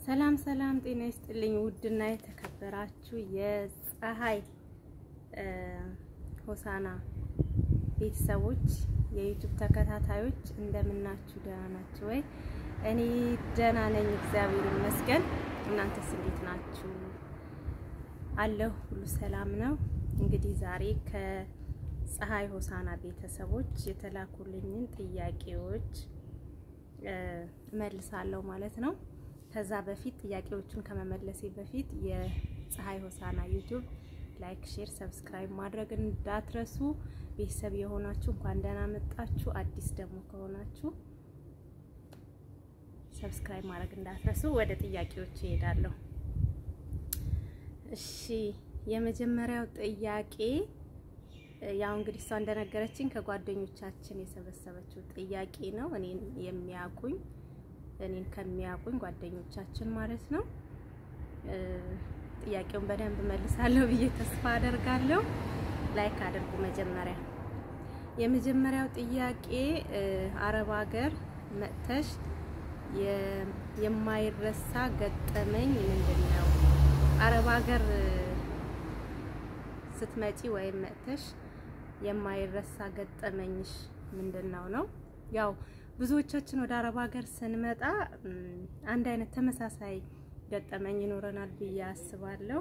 ሰላም ሰላም፣ ጤና ይስጥልኝ ውድና የተከበራችሁ የፀሐይ ሆሳና ቤተሰቦች የዩቱብ ተከታታዮች እንደምናችሁ፣ ደህና ናችሁ ወይ? እኔ ደህና ነኝ፣ እግዚአብሔር ይመስገን። እናንተስ እንዴት ናችሁ? አለሁ፣ ሁሉ ሰላም ነው። እንግዲህ ዛሬ ከፀሐይ ሆሳና ቤተሰቦች የተላኩልኝን ጥያቄዎች እመልሳለሁ ማለት ነው። ከዛ በፊት ጥያቄዎቹን ከመመለሴ በፊት የፀሐይ ሆሳና ዩቱብ ላይክ፣ ሼር፣ ሰብስክራይብ ማድረግ እንዳትረሱ። ቤተሰብ የሆናችሁ እንኳን ደህና መጣችሁ። አዲስ ደግሞ ከሆናችሁ ሰብስክራይብ ማድረግ እንዳትረሱ። ወደ ጥያቄዎች እሄዳለሁ። እሺ የመጀመሪያው ጥያቄ ያው እንግዲህ እሷ እንደነገረችኝ ከጓደኞቻችን የሰበሰበችው ጥያቄ ነው። እኔን የሚያውቁኝ እኔን ከሚያውቁኝ ጓደኞቻችን ማለት ነው። ጥያቄውን በደንብ መልሳለሁ ብዬ ተስፋ አደርጋለሁ። ላይክ አድርጉ። መጀመሪያ የመጀመሪያው ጥያቄ አረብ ሀገር መጥተሽ የማይረሳ ገጠመኝ ምንድን ነው? አረብ ሀገር ስትመጪ ወይም መጥተሽ የማይረሳ ገጠመኝሽ ምንድን ነው ነው? ያው ብዙዎቻችን ወደ አረብ ሀገር ስንመጣ አንድ አይነት ተመሳሳይ ገጠመኝ ይኖረናል ብዬ አስባለሁ።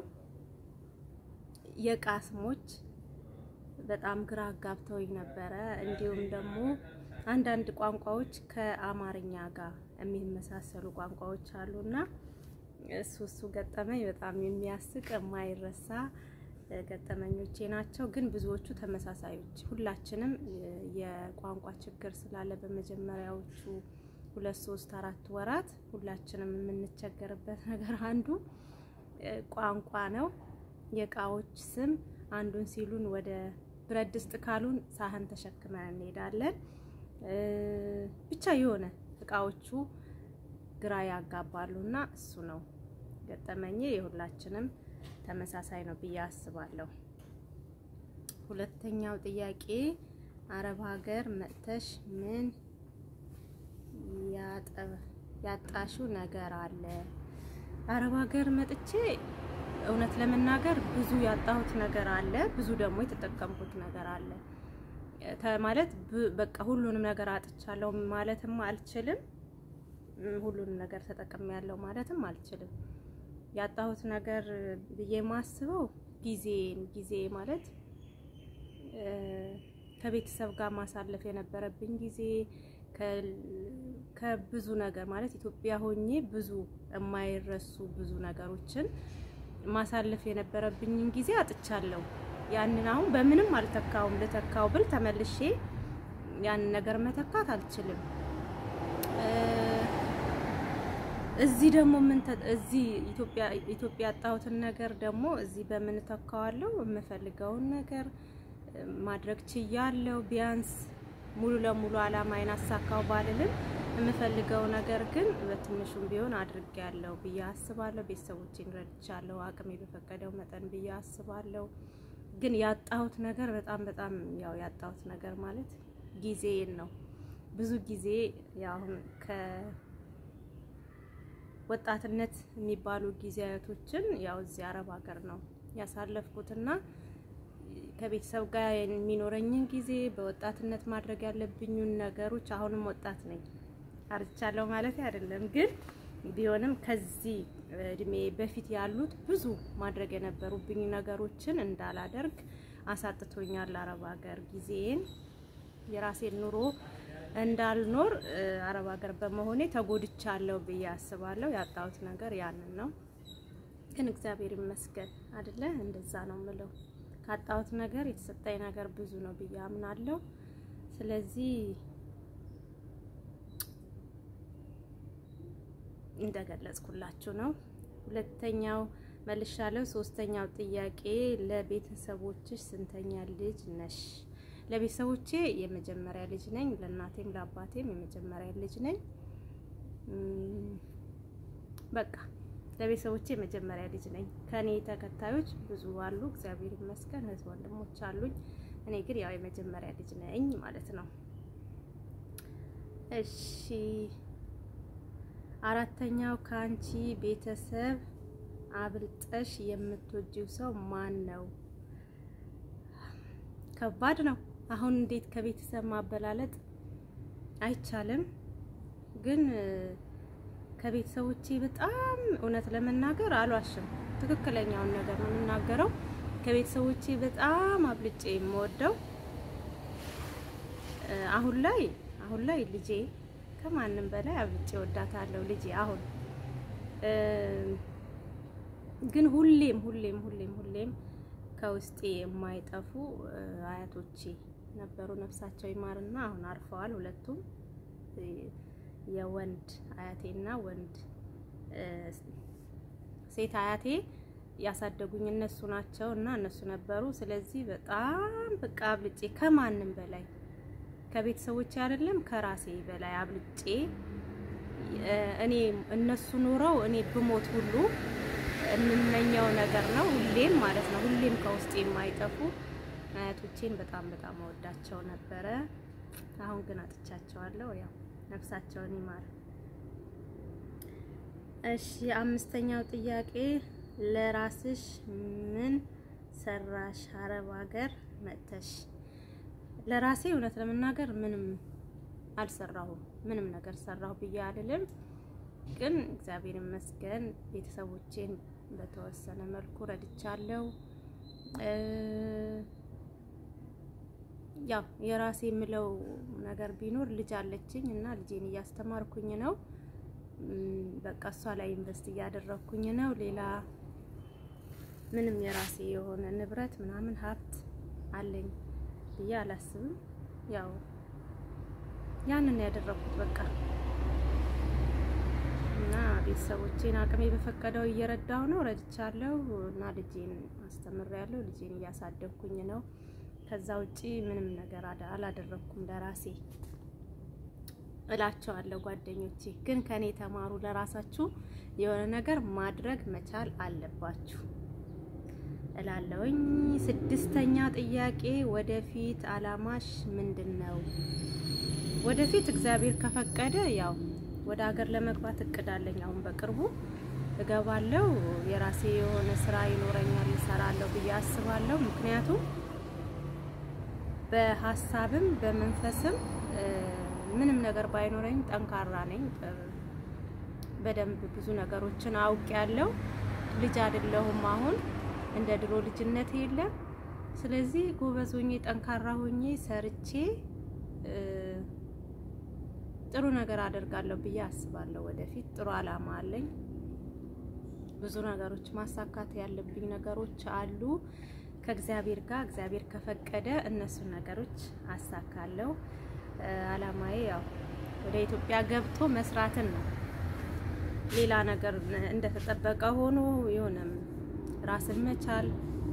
የእቃ ስሞች በጣም ግራ አጋብተውኝ ነበረ። እንዲሁም ደግሞ አንዳንድ ቋንቋዎች ከአማርኛ ጋር የሚመሳሰሉ ቋንቋዎች አሉና እሱ እሱ ገጠመኝ በጣም የሚያስቅ የማይረሳ ገጠመኞቼ ናቸው። ግን ብዙዎቹ ተመሳሳዮች፣ ሁላችንም የቋንቋ ችግር ስላለ በመጀመሪያዎቹ ሁለት ሶስት አራት ወራት ሁላችንም የምንቸገርበት ነገር አንዱ ቋንቋ ነው። የእቃዎች ስም አንዱን ሲሉን ወደ ብረት ድስት ካሉን ሳህን ተሸክመን እንሄዳለን። ብቻ የሆነ እቃዎቹ ግራ ያጋባሉ እና እሱ ነው ገጠመኜ የሁላችንም ተመሳሳይ ነው ብዬ አስባለሁ። ሁለተኛው ጥያቄ አረብ ሀገር መጥተሽ ምን ያጣሽው ነገር አለ? አረብ ሀገር መጥቼ እውነት ለመናገር ብዙ ያጣሁት ነገር አለ፣ ብዙ ደግሞ የተጠቀምኩት ነገር አለ። ማለት በቃ ሁሉንም ነገር አጥቻለሁ ማለትም አልችልም፣ ሁሉንም ነገር ተጠቅሜያለሁ ማለትም አልችልም። ያጣሁት ነገር ብዬ የማስበው ጊዜን ጊዜ ማለት ከቤተሰብ ጋር ማሳለፍ የነበረብኝ ጊዜ ከብዙ ነገር ማለት ኢትዮጵያ ሆኜ ብዙ የማይረሱ ብዙ ነገሮችን ማሳለፍ የነበረብኝን ጊዜ አጥቻለሁ። ያንን አሁን በምንም አልተካውም። ልተካው ብል ተመልሼ ያንን ነገር መተካት አልችልም። እዚህ ደግሞ ምን እዚህ ኢትዮጵያ ኢትዮጵያ ያጣሁትን ነገር ደግሞ እዚህ በምን ተካዋለሁ? የምፈልገውን ነገር ማድረግ ችያለሁ። ቢያንስ ሙሉ ለሙሉ አላማዬን አሳካው ባልልም የምፈልገው ነገር ግን በትንሹም ቢሆን አድርጌያለሁ ብዬ አስባለሁ። ቤተሰቦቼን ረድቻለሁ አቅሜ በፈቀደው መጠን ብዬ አስባለሁ። ግን ያጣሁት ነገር በጣም በጣም ያው ያጣሁት ነገር ማለት ጊዜን ነው። ብዙ ጊዜ ያው ወጣትነት የሚባሉ ጊዜያቶችን ያው እዚህ አረብ ሀገር ነው ያሳለፍኩትና ከቤተሰብ ጋር የሚኖረኝን ጊዜ በወጣትነት ማድረግ ያለብኝን ነገሮች አሁንም ወጣት ነኝ፣ አርቻለሁ ማለት አይደለም። ግን ቢሆንም ከዚህ እድሜ በፊት ያሉት ብዙ ማድረግ የነበሩብኝ ነገሮችን እንዳላደርግ አሳጥቶኛል። አረብ ሀገር ጊዜን የራሴን ኑሮ እንዳልኖር አረብ ሀገር በመሆኔ ተጎድቻለሁ ብዬ አስባለሁ። ያጣሁት ነገር ያንን ነው። ግን እግዚአብሔር ይመስገን አይደለ? እንደዛ ነው ምለው። ካጣሁት ነገር የተሰጠኝ ነገር ብዙ ነው ብዬ አምናለሁ። ስለዚህ እንደገለጽኩላችሁ ነው። ሁለተኛው መልሻለሁ። ሶስተኛው ጥያቄ ለቤተሰቦችሽ ስንተኛ ልጅ ነሽ? ለቤተሰቦቼ የመጀመሪያ ልጅ ነኝ። ለእናቴም ለአባቴም የመጀመሪያ ልጅ ነኝ። በቃ ለቤተሰቦቼ የመጀመሪያ ልጅ ነኝ። ከኔ ተከታዮች ብዙ አሉ፣ እግዚአብሔር ይመስገን እህት ወንድሞች አሉኝ። እኔ ግን ያው የመጀመሪያ ልጅ ነኝ ማለት ነው። እሺ አራተኛው ከአንቺ ቤተሰብ አብልጠሽ የምትወጂው ሰው ማን ነው? ከባድ ነው። አሁን እንዴት ከቤተሰብ ማበላለጥ አይቻልም። ግን ከቤተሰቦቼ በጣም እውነት ለመናገር አልዋሽም፣ ትክክለኛውን ነገር ነው የምናገረው። ከቤተሰቦቼ በጣም አብልጬ የምወደው አሁን ላይ አሁን ላይ ልጄ ከማንም በላይ አብልጬ ወዳታለሁ። ልጄ አሁን ግን ሁሌም ሁሌም ሁሌም ሁሌም ከውስጤ የማይጠፉ አያቶቼ ነበሩ። ነፍሳቸው ይማርና አሁን አርፈዋል ሁለቱም። የወንድ አያቴና ወንድ ሴት አያቴ ያሳደጉኝ እነሱ ናቸው እና እነሱ ነበሩ። ስለዚህ በጣም በቃ አብልጬ ከማንም በላይ ከቤተሰቦቼ አይደለም ከራሴ በላይ አብልጬ እኔ እነሱ ኖረው እኔ ብሞት ሁሉ የምመኘው ነገር ነው። ሁሌም ማለት ነው ሁሌም ከውስጤ የማይጠፉ አያቶቼን በጣም በጣም እወዳቸው ነበረ። አሁን ግን አጥቻቸዋለሁ። ያው ነፍሳቸውን ይማር። እሺ፣ አምስተኛው ጥያቄ ለራስሽ ምን ሰራሽ አረብ ሀገር መጥተሽ? ለራሴ እውነት ለመናገር ምንም አልሰራሁም። ምንም ነገር ሰራሁ ብዬ አልልም። ግን እግዚአብሔር ይመስገን ቤተሰቦቼን በተወሰነ መልኩ ረድቻለሁ። ያው የራሴ የምለው ነገር ቢኖር ልጅ አለችኝ እና ልጄን እያስተማርኩኝ ነው። በቃ እሷ ላይ ኢንቨስት እያደረኩኝ ነው። ሌላ ምንም የራሴ የሆነ ንብረት ምናምን ሀብት አለኝ ብዬ አላስብም። ያው ያንን ያደረኩት በቃ እና ቤተሰቦቼን አቅሜ በፈቀደው እየረዳሁ ነው፣ ረድቻለሁ እና ልጄን አስተምሬያለሁ። ልጄን እያሳደግኩኝ ነው። ከዛ ውጪ ምንም ነገር አላደረኩም ለራሴ እላቸዋለሁ። ጓደኞቼ ግን ከኔ ተማሩ። ለራሳችሁ የሆነ ነገር ማድረግ መቻል አለባችሁ እላለሁኝ። ስድስተኛ ጥያቄ ወደፊት አላማሽ ምንድን ነው? ወደፊት እግዚአብሔር ከፈቀደ ያው ወደ ሀገር ለመግባት እቅድ አለኝ። አሁን በቅርቡ እገባለሁ። የራሴ የሆነ ስራ ይኖረኛል፣ እሰራለሁ ብዬ አስባለሁ። ምክንያቱም በሀሳብም በመንፈስም ምንም ነገር ባይኖረኝ ጠንካራ ነኝ። በደንብ ብዙ ነገሮችን አውቄያለሁ። ልጅ አይደለሁም አሁን እንደ ድሮ ልጅነት የለም። ስለዚህ ጎበዝ ሆኜ ጠንካራ ሆኜ ሰርቼ ጥሩ ነገር አደርጋለሁ ብዬ አስባለሁ። ወደፊት ጥሩ አላማ አለኝ። ብዙ ነገሮች ማሳካት ያለብኝ ነገሮች አሉ ከእግዚአብሔር ጋር እግዚአብሔር ከፈቀደ እነሱን ነገሮች አሳካለሁ። አላማዬ ያው ወደ ኢትዮጵያ ገብቶ መስራትን ነው። ሌላ ነገር እንደተጠበቀ ሆኖ የሆነም ራስን መቻል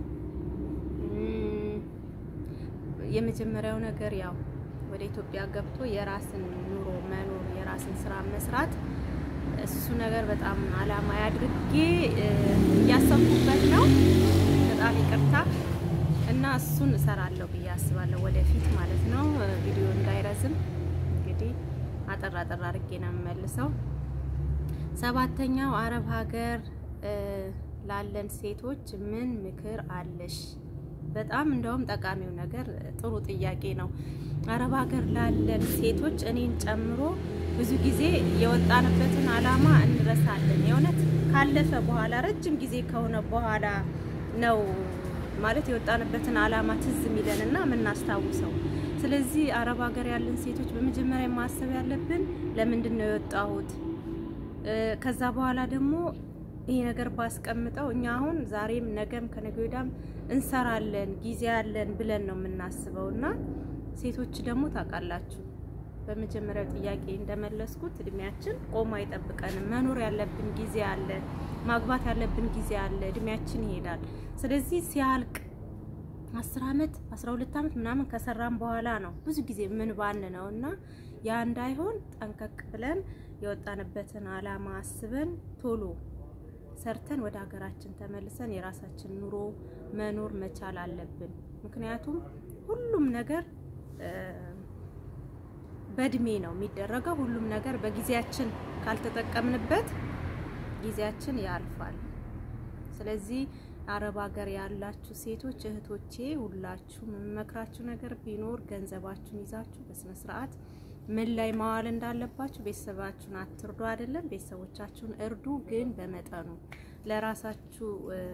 የመጀመሪያው ነገር ያው ወደ ኢትዮጵያ ገብቶ የራስን ኑሮ መኖር የራስን ስራ መስራት እሱ ነገር በጣም አላማ አድርጌ እያሰብኩበት ነው። በጣም ይቅርታ እና እሱን እሰራለሁ ብዬ አስባለሁ ወደፊት ማለት ነው። ቪዲዮ እንዳይረዝም እንግዲህ አጠር አጠር አድርጌ ነው የምመልሰው። ሰባተኛው አረብ ሀገር ላለን ሴቶች ምን ምክር አለሽ? በጣም እንደውም ጠቃሚው ነገር ጥሩ ጥያቄ ነው። አረብ ሀገር ላለን ሴቶች እኔን ጨምሮ ብዙ ጊዜ የወጣንበትን አላማ እንረሳለን። የእውነት ካለፈ በኋላ ረጅም ጊዜ ከሆነ በኋላ ነው ማለት የወጣንበትን አላማ ትዝ የሚለንና የምናስታውሰው። ስለዚህ አረብ ሀገር ያለን ሴቶች በመጀመሪያ ማሰብ ያለብን ለምንድን ነው የወጣሁት? ከዛ በኋላ ደግሞ ይሄ ነገር ባስቀምጠው እኛ አሁን ዛሬም ነገም ከነገ ወዲያም እንሰራለን ጊዜ ያለን ብለን ነው የምናስበው። እና ሴቶች ደግሞ ታውቃላችሁ በመጀመሪያው ጥያቄ እንደመለስኩት እድሜያችን ቆሞ አይጠብቀንም። መኖር ያለብን ጊዜ አለ፣ ማግባት ያለብን ጊዜ አለ። እድሜያችን ይሄዳል። ስለዚህ ሲያልቅ አስር አመት አስራ ሁለት አመት ምናምን ከሰራን በኋላ ነው ብዙ ጊዜ ምን ባን ነው እና ያ እንዳይሆን ጠንቀቅ ብለን የወጣንበትን አላማ አስበን ቶሎ ሰርተን ወደ ሀገራችን ተመልሰን የራሳችን ኑሮ መኖር መቻል አለብን። ምክንያቱም ሁሉም ነገር በእድሜ ነው የሚደረገው። ሁሉም ነገር በጊዜያችን ካልተጠቀምንበት ጊዜያችን ያልፋል። ስለዚህ አረብ ሀገር ያላችሁ ሴቶች እህቶቼ፣ ሁላችሁ የምመክራችሁ ነገር ቢኖር ገንዘባችሁን ይዛችሁ በስነ ስርዓት ምን ላይ ማዋል እንዳለባችሁ ቤተሰባችሁን አትርዱ። አይደለም ቤተሰቦቻችሁን እርዱ፣ ግን በመጠኑ ለራሳችሁ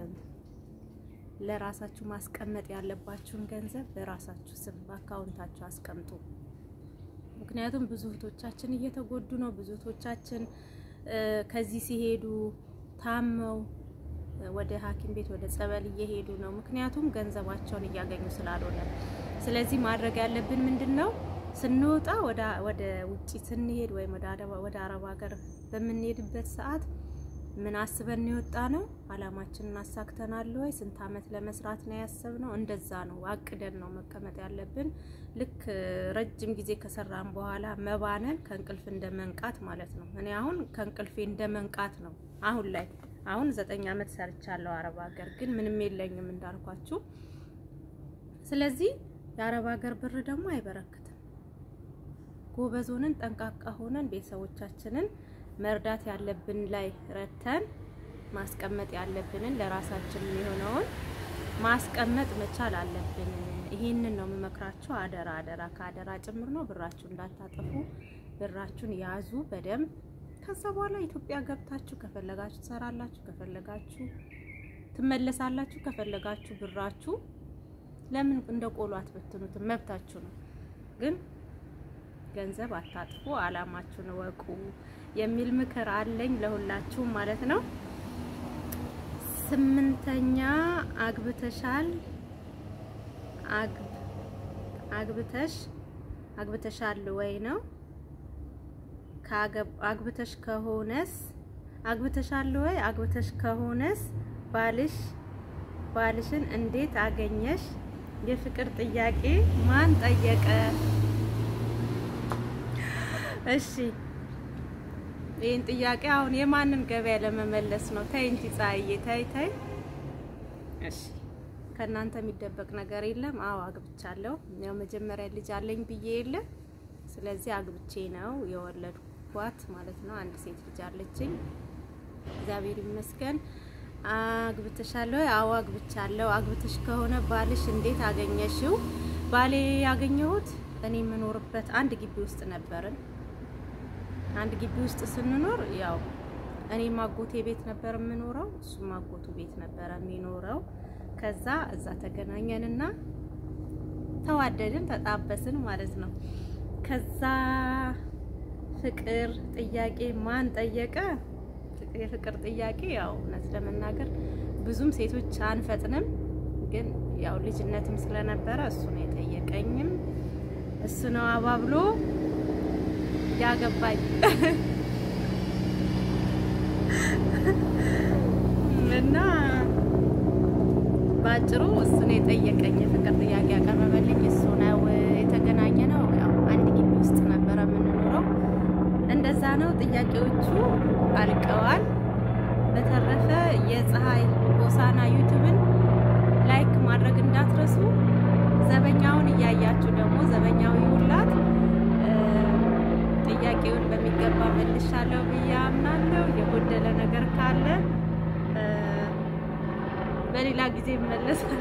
ለራሳችሁ ማስቀመጥ ያለባችሁን ገንዘብ በራሳችሁ ስም በአካውንታችሁ አስቀምጡ። ምክንያቱም ብዙ እህቶቻችን እየተጎዱ ነው። ብዙ እህቶቻችን ከዚህ ሲሄዱ ታመው ወደ ሐኪም ቤት ወደ ጸበል እየሄዱ ነው። ምክንያቱም ገንዘባቸውን እያገኙ ስላልሆነ። ስለዚህ ማድረግ ያለብን ምንድን ነው? ስንወጣ ወደ ውጪ ስንሄድ ወይም ወደ አረብ ሀገር በምንሄድበት ሰዓት ምን አስበን የወጣ ነው? አላማችንን አሳክተናል ወይ? ስንት አመት ለመስራት ነው ያሰብነው? እንደዛ ነው አቅደን ነው መቀመጥ ያለብን። ልክ ረጅም ጊዜ ከሰራን በኋላ መባነን ከእንቅልፍ እንደ መንቃት ማለት ነው። እኔ አሁን ከእንቅልፌ እንደ መንቃት ነው አሁን ላይ አሁን ዘጠኝ አመት ሰርቻለሁ አረብ ሀገር ግን ምንም የለኝም እንዳልኳችሁ። ስለዚህ የአረብ ሀገር ብር ደግሞ አይበረክትም። ጎበዝ ሆነን ጠንቃቃ ሆነን ቤተሰቦቻችንን መርዳት ያለብን ላይ ረድተን ማስቀመጥ ያለብንን ለራሳችን የሆነውን ማስቀመጥ መቻል አለብን። ይሄንን ነው የምመክራችሁ። አደራ አደራ ከአደራ ጭምር ነው። ብራችሁ እንዳታጠፉ፣ ብራችሁን ያዙ በደንብ ከዛ በኋላ ኢትዮጵያ ገብታችሁ ከፈለጋችሁ ትሰራላችሁ፣ ከፈለጋችሁ ትመለሳላችሁ፣ ከፈለጋችሁ ብራችሁ ለምን እንደ ቆሎ አትበትኑትም? መብታችሁ ነው። ግን ገንዘብ አታጥፉ፣ አላማችሁን እወቁ የሚል ምክር አለኝ ለሁላችሁም ማለት ነው። ስምንተኛ አግብተሻል አግብተሽ አግብተሻል ወይ ነው አግብተሽ ከሆነስ አግብተሻል ወይ? አግብተሽ ከሆነስ ባልሽ ባልሽን እንዴት አገኘሽ? የፍቅር ጥያቄ ማን ጠየቀ? እሺ ይህን ጥያቄ አሁን የማንን ገበያ ለመመለስ ነው? ተይ እንጂ ፀሐዬ፣ ተይ ተይ። እሺ ከእናንተ የሚደበቅ ነገር የለም። አዎ አግብቻለሁ። ያው መጀመሪያ ልጅ አለኝ ብዬ የለ ስለዚህ አግብቼ ነው የወለድኳት ማለት ነው። አንድ ሴት ልጅ አለችኝ። እግዚአብሔር ይመስገን። አግብተሻለሁ? አዎ አግብቻለሁ። አግብተሽ ከሆነ ባልሽ እንዴት አገኘሽው? ባሌ ያገኘሁት እኔ የምኖርበት አንድ ግቢ ውስጥ ነበርን። አንድ ግቢ ውስጥ ስንኖር ያው እኔ ማጎቴ ቤት ነበር የምኖረው፣ እሱ ማጎቱ ቤት ነበረ የሚኖረው። ከዛ እዛ ተገናኘንና ተዋደድን፣ ተጣበስን ማለት ነው። ከዛ ፍቅር ጥያቄ ማን ጠየቀ? የፍቅር ጥያቄ ያው እውነት ለመናገር ብዙም ሴቶች አንፈጥንም፣ ግን ያው ልጅነትም ስለነበረ እሱ ነው የጠየቀኝም እሱ ነው አባብሎ ያገባኝ እና በአጭሩ እሱ ነው የጠየቀኝ። የፍቅር ጥያቄ ያቀረበልኝ እሱ ነው። የተገናኘ ነው ያው አንድ ግቢ ውስጥ ነበረ የምንኖረው። እንደዛ ነው። ጥያቄዎቹ አልቀዋል። በተረፈ የፀሐይ ሆሳና ዩቲዩብን ላይክ ማድረግ እንዳትረሱ። ዘበኛውን እያያችሁ ደግሞ ዘበኛው ይውላት ጥያቄውን በሚገባ መልሻለሁ ብዬ አምናለሁ። የጎደለ ነገር ካለ በሌላ ጊዜ ይመለሳል።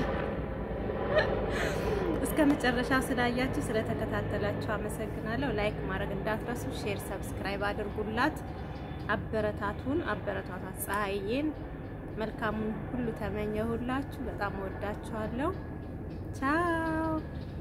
እስከ መጨረሻ ስላያችሁ ስለተከታተላችሁ አመሰግናለሁ። ላይክ ማድረግ እንዳትረሱ፣ ሼር፣ ሰብስክራይብ አድርጉላት። አበረታቱን፣ አበረታታት ፀሐይዬን። መልካሙን ሁሉ ተመኘሁላችሁ። በጣም ወዳችኋለሁ። ቻው